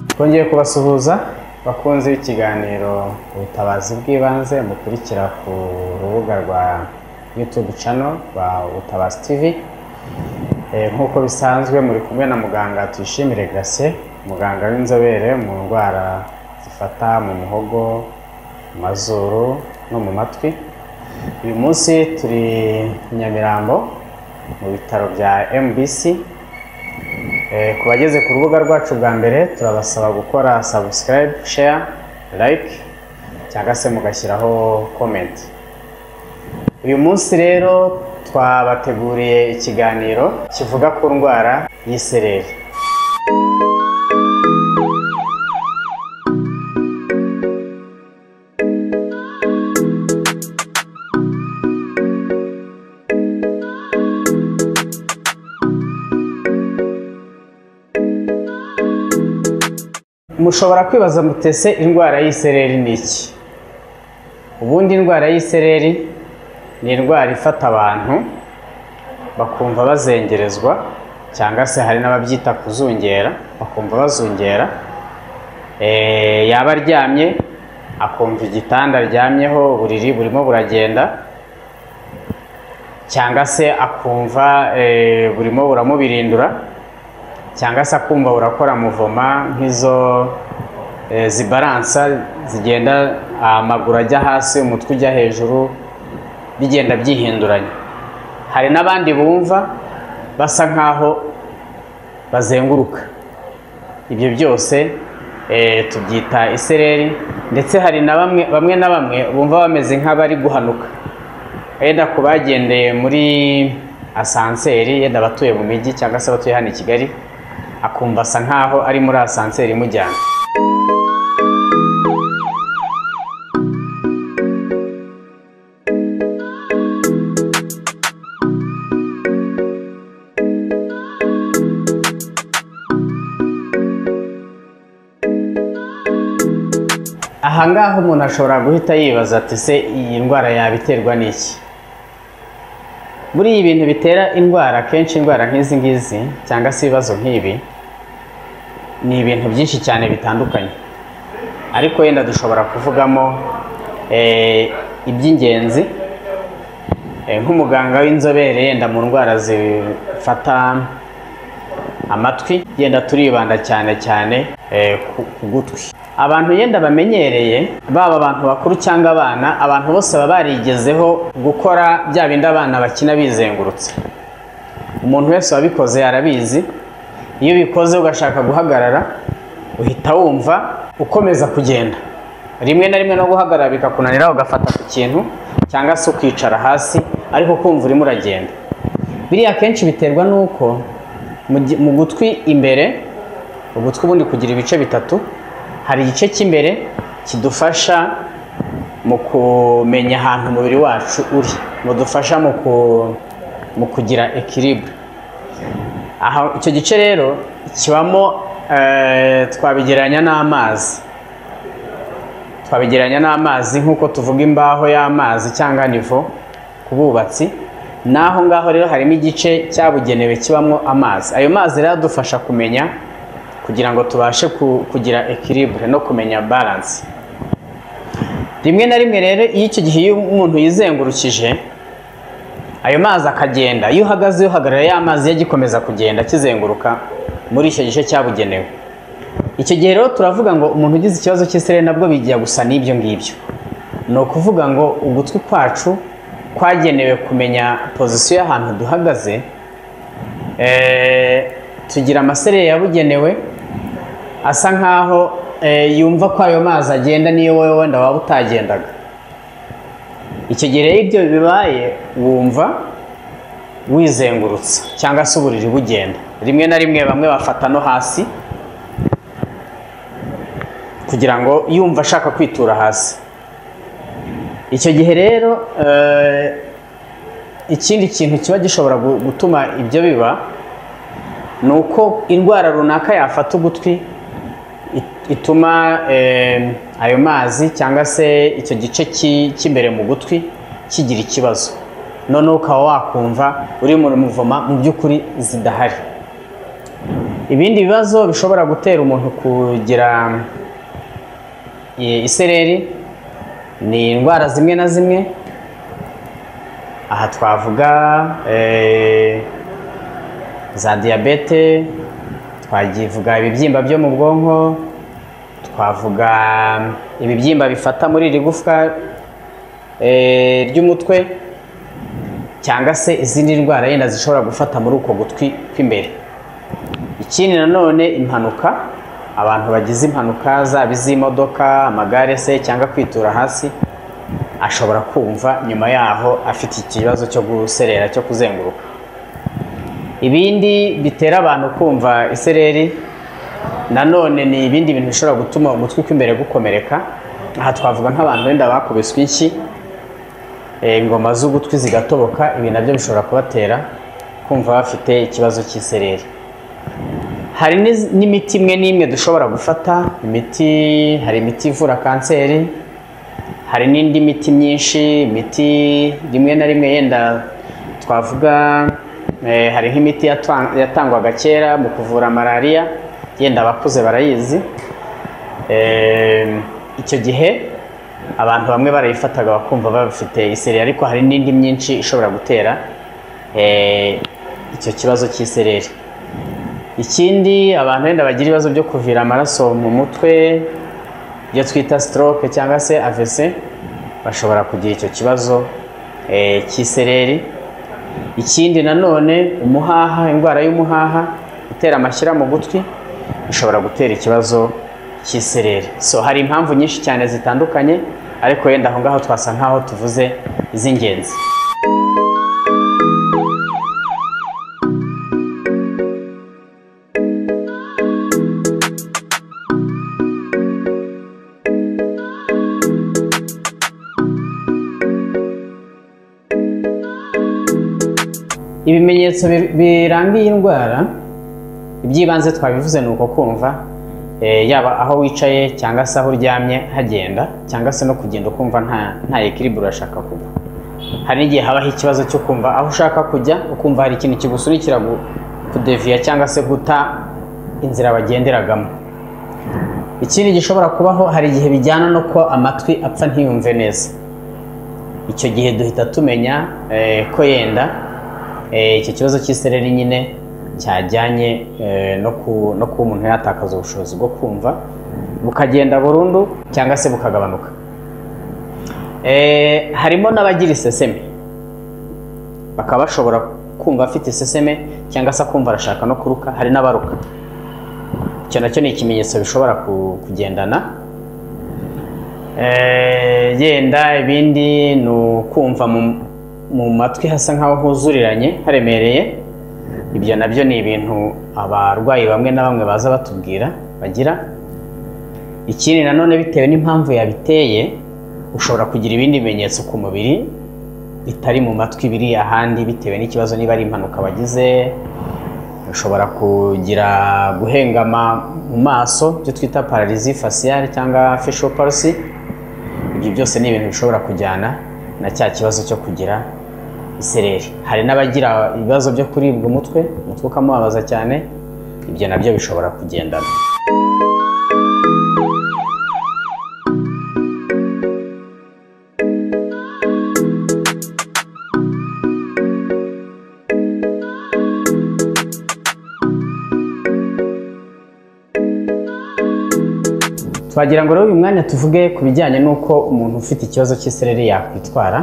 twongeye kubasuhuza bakunze b'ikiganiro ubutabazi bw'ibanze mukurikira ku rubuga rwa yutube cano rwa ubutabazi tivi nk'uko bisanzwe muri kumwe na muganga tuyishimire gase muganga w'inzobere mu ndwara zifata mu muhogo mu mazuru no mu matwi uyu munsi turi i nyamirambo mu bitaro bya mbc ku bageze ku rubuga rwacu bwa mbere turabasaba gukora sabusikarayibu sheya like cyangwa se mugashyiraho komenti uyu munsi rero twabateguriye ikiganiro kivuga ku ndwara y'isereri mushobora kwibaza mutese indwara y'isereri ni iki ubundi indwara y'isereri ni indwara ifata abantu bakumva bazengerezwa cyangwa se hari n'ababyita kuzungera bakumva bazungera Eh, yaba aryamye akumva igitanda aryamyeho uburiri burimo buragenda cyangwa se akumva eh, burimo buramubirindura cyangwa se akumva burakora muvoma nk'izo eh, zibaransa zigenda amaguru ajya hasi umutwe ujya hejuru bigenda byihinduranya hari n'abandi bumva basa nk'aho bazenguruka ibyo byose eh, tubyita isereri ndetse hari na bamwe bamwe na bamwe bumva bameze nk'abari guhanuka wenda ku bagendeye muri asanseri yenda abatuye mu mijyi cyangwa se abatuye hano i kigali akumva asa nkaho ari muri asanseri imujyana aha ngaha umuntu ashobora guhita yibaza ati se iyi ndwara yabiterwa n'iki muri ibi bintu bitera indwara akenshi indwara nk'izi ngizi cyangwa se ibibazo nk'ibi ni ibintu byinshi cyane bitandukanye ariko yenda dushobora kuvugamo eh, iby'ingenzi Eh, nk'umuganga w'inzobere yenda mu ndwara zifata amatwi yenda turibanda cyane cyane eh, ku- ku gutwi abantu yenda bamenyereye baba abantu bakuru cyangwa abana abantu bose baba barigezeho gukora bya bindi abana bakina bizengurutse umuntu wese wabikoze arabizi iyo ubikoze ugashaka guhagarara uhita wumva ukomeza kugenda rimwe na rimwe no guhagarara bikakunanira ugafata ku kintu cyangwa se ukicara hasi ariko ukumva urimo uragenda biriya akenshi biterwa n'uko mu gi- mu gutwi imbere ugutwi ubundi kugira ibice bitatu hari igice cy'imbere kidufasha mu kumenya ahantu umubiri wacu uri mudufasha mu ku- mu kugira ekiribure aha icyo gice rero kibamo eh, twabigereranya n'amazi twabigereranya n'amazi nk'uko tuvuga imbaho y'amazi cyangwa nivo ku bubatsi n'aho ngaho rero harimo igice cyabugenewe kibamo amazi ayo mazi rero adufasha kumenya kugira ngo tubashe ku- kugira ekiribure no kumenya baranse rimwe na rimwe rero iyo icyo gihe iyo umuntu yizengurukije ayo mazi akagenda iyo uhagaze uhagarara ya mazi yagikomeza kugenda kizenguruka muri icyo gice cyabugenewe icyo gihe rero turavuga ngo umuntu ugize ikibazo cy'isereri nabwo bijya gusa n'ibyo ngibyo ni ukuvuga ngo ugutwi kwacu kwagenewe kumenya pozisiyo y'ahantu duhagaze eh, tugira amasereri yabugenewe asa nkaho eh, yumva ko ayo mazi agenda niyo wowe wenda waba utagendaga icyo gihe rero ibyo bibaye wumva wizengurutsa cyangwa se uburiri bugenda rimwe na rimwe bamwe bafata no hasi kugira ngo yumva ashaka kwitura hasi icyo gihe rero eh, ikindi kintu kiba gishobora gu- gutuma ibyo biba ni uko indwara runaka yafata ugutwi it- ituma em, ayo mazi cyangwa se icyo gice ki- cy'imbere mu gutwi kigira ikibazo noneho ukaba wakumva uri mu muvoma mu by'ukuri zidahari ibindi bibazo bishobora gutera umuntu kugira i- isereri ni indwara zimwe na zimwe aha twavuga eh, za diyabete twavuga ibibyimba byo mu bwonko twavuga ibibyimba bifata muri iri gufwa eh, ry'umutwe cyangwa se izindi ndwara yenda zishobora gufata muri uko gutwi kw'imbere ikindi nanone impanuka abantu bagize impanuka zaba iz'imodoka amagare se cyangwa kwitura hasi ashobora kumva nyuma yaho afite ikibazo cyo guserera cyo kuzenguruka ibindi bitera abantu kumva isereri nanone ni ibindi bintu bishobora gutuma umutwe kw'imbere gukomereka aha twavuga nk'abantu wenda bakubiswe inshyi eh, ingoma z'ugutwi zigatoboka ibi nabyo bishobora kubatera kumva bafite ikibazo cy'isereri hari n'iz- n'imiti imwe n'imwe dushobora gufata imiti hari imiti ivura kanseri hari n'indi miti myinshi imiti rimwe na rimwe yenda twavuga eh, hari nk'imiti yatwa- yatangwaga kera mu kuvura malariya yenda abakuze barayizi Eh, icyo gihe abantu bamwe barayifataga bakumva bafite isereri ariko hari n'indi myinshi ishobora gutera eh, icyo kibazo cy'isereri ikindi abantu wenda bagira ibibazo byo kuvira amaraso mu mutwe ibyo twita stroke cyangwa se AVC bashobora kugira icyo kibazo eh, cy'isereri ikindi nanone umuhaha indwara y'umuhaha gutera amashyira mu gutwi bishobora gutera ikibazo cy'isereri so hari impamvu nyinshi cyane zitandukanye ariko wenda aho ngaho twasa nk'aho tuvuze iz'ingenzi ibimenyetso bi- biranga iyi ndwara iby'ibanze twabivuze ni uko kumva eh, yaba aho wicaye cyangwa se aho uryamye hagenda cyangwa se no kugenda ukumva nta nta ekiribure urashaka kugwa hari n'igihe habaho ikibazo cyo kumva aho ushaka kujya ukumva hari ikintu kigusunikira gu- kudeviya cyangwa se guta inzira bagenderagamo ikindi gishobora kubaho hari igihe bijyana no kuba amatwi apfa ntiyumve neza icyo gihe duhita tumenya eh, ko yenda eh, icyo kibazo cy'isereri nyine cyajyanye eh, no ku- no kuba umuntu yatakaza ubushobozi bwo kumva bukagenda burundu cyangwa se bukagabanuka Eh, harimo n'abagira iseseme bakaba bashobora kumva afite iseseme cyangwa se akumva arashaka no kuruka hari n'abaruka icyo nacyo ni ikimenyetso bishobora ku- kugendana Eh, yenda ibindi ni ukumva mu- mu matwi hasa nk'aho huzuriranye haremereye ibyo nabyo ni ibintu abarwayi bamwe na bamwe baza batubwira bagira ikindi nanone bitewe n'impamvu yabiteye ushobora kugira ibindi bimenyetso ku mubiri bitari mu matwi biri ahandi bitewe n'ikibazo niba ari impanuka wagize ushobora kugira guhengama mu maso ibyo twita pararizi fasiyari cyangwa facial palsy ibyo byose ni ibintu bishobora kujyana na cya kibazo cyo kugira isereri hari n'abagira ibibazo byo kuribwa umutwe umutwe ukamubabaza cyane ibyo nabyo bishobora kugendana twagira ngo rero uyu mwanya tuvuge ku bijyanye n'uko umuntu ufite ikibazo cy'isereri yakwitwara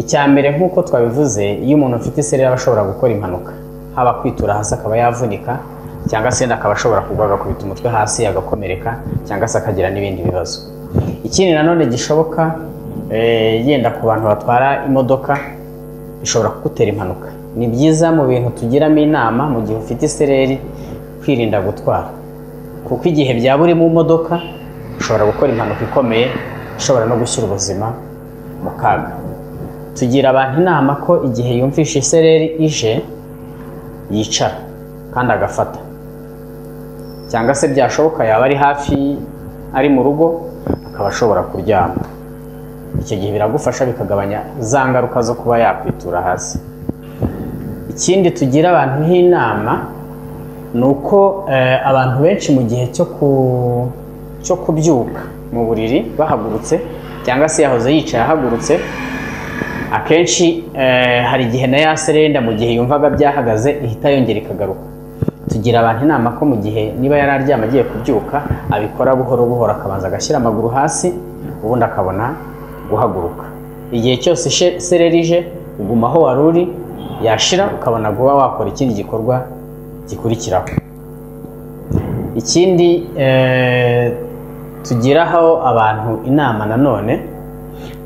icya mbere nk'uko twabivuze iyo umuntu afite isereri aba ashobora gukora impanuka haba kwitura hasi akaba yavunika cyangwa se akaba ashobora kugwa agakubita umutwe hasi agakomereka cyangwa se akagira n'ibindi bibazo ikindi nanone gishoboka eh, yenda ku bantu batwara imodoka bishobora kugutera impanuka ni byiza mu bintu tugiramo inama mu gihe ufite isereri kwirinda gutwara kuko igihe byaba uri mu modoka ushobora gukora impanuka ikomeye ishobora no gushyira ubuzima mu kaga tugira abantu inama ko igihe yumvisha isereri ije yicara kandi agafata cyangwa se byashoboka yaba ari hafi ari mu rugo akaba ashobora kuryama icyo gihe biragufasha bikagabanya za ngaruka zo kuba yakwitura hasi ikindi tugira abantu nk'inama ni uko eh, abantu benshi mu gihe cyo ku- cyo kubyuka mu buriri bahagurutse cyangwa se yahoze yicaye ahagurutse akenshi eh, hari igihe na ya serenda mu gihe yumvaga byahagaze ihita yongera ikagaruka tugira abantu inama ko mu gihe niba yari aryama agiye kubyuka abikora buhoro buhoro akabanza agashyira amaguru hasi ubundi akabona guhaguruka igihe cyose ishe- sereri ije uguma aho wari uri yashira ukabona guba wakora ikindi gikorwa gikurikiraho ikindi eh, tugiraho abantu inama nanone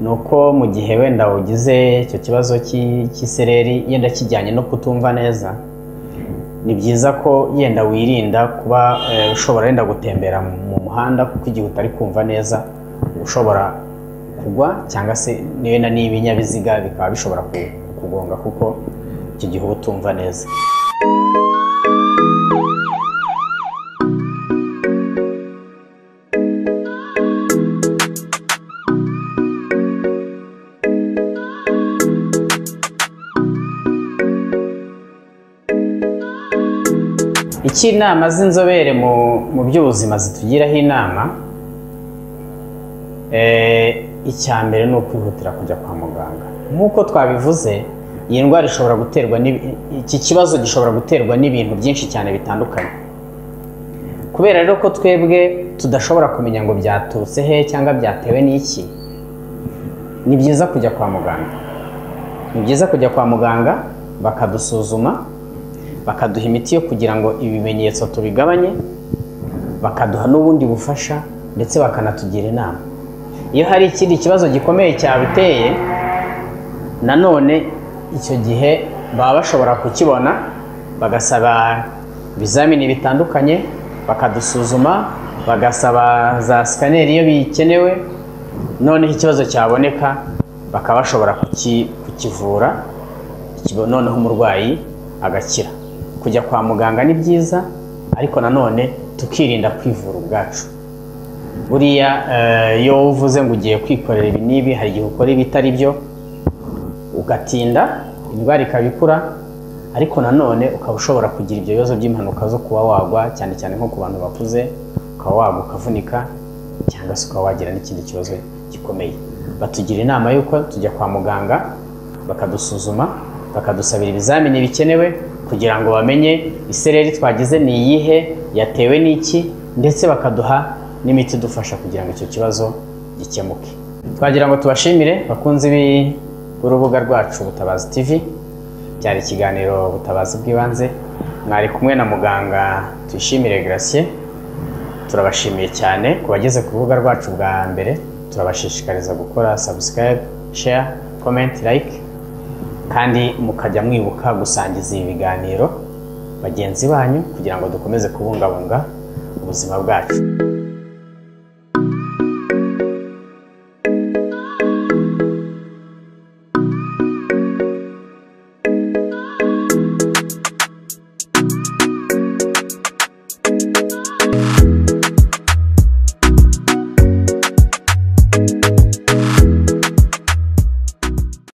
ni uko mu gihe wenda ugize icyo kibazo cy'i- cy'isereri yenda kijyanye no kutumva neza ni byiza ko yenda wirinda kuba eh, ushobora yenda gutembera mu muhanda kuko igihe utari kumva neza ushobora kugwa cyangwa se wenda n'ibinyabiziga bikaba bishobora ku- kukugonga kuko icyo gihe uba utumva neza iki inama z'inzobere mu, mu by'ubuzima zitugiraho inama eh, icya mbere ni ukwihutira kujya kwa muganga nk'uko twabivuze iyi ndwara ishobora guterwa n'ibi- iki kibazo gishobora guterwa n'ibintu byinshi cyane bitandukanye kubera rero ko twebwe tudashobora kumenya ngo byaturutse he cyangwa byatewe n'iki ni byiza kujya kwa muganga ni byiza kujya kwa muganga bakadusuzuma bakaduha imiti yo kugira ngo ibimenyetso tubigabanye bakaduha n'ubundi bufasha ndetse bakanatugira inama iyo hari ikindi kibazo gikomeye cyabiteye nanone icyo gihe baba bashobora kukibona bagasaba ibizamini bitandukanye bakadusuzuma bagasaba za sikaneri iyo bikenewe noneho ikibazo cyaboneka bakaba bashobora kuki- kukivura ikibo- noneho umurwayi agakira kujya kwa muganga ni byiza ariko nanone tukirinda kwivura ubwacu buriya eh, iyo uvuze ngo ugiye kwikorera ibi n'ibi hari igihe ukora ibitari byo ugatinda indwara ikaba ikura ariko nanone ukaba ushobora kugira ibyo bibazo by'impanuka zo kuba wagwa cyane cyane nko ku bantu bakuze ukaba wagwa ukavunika cyangwa se ukaba wagira n'ikindi kibazo gikomeye batugira inama y'uko tujya kwa muganga bakadusuzuma bakadusabira ibizamini bikenewe kugira ngo bamenye isereri twagize ni iyihe yatewe n'iki ndetse bakaduha n'imiti idufasha kugira ngo icyo kibazo gikemuke twagira ngo tubashimire bakunzi bi- b'urubuga rwacu Butabazi TV byari ikiganiro Butabazi bw'ibanze mwari kumwe na muganga Tuyishimire Gratien turabashimiye cyane ku bageze ku rubuga rwacu bwa mbere turabashishikariza gukora subscribe share comment like kandi mukajya mwibuka gusangiza ibi biganiro bagenzi banyu kugira ngo dukomeze kubungabunga ubuzima bwacu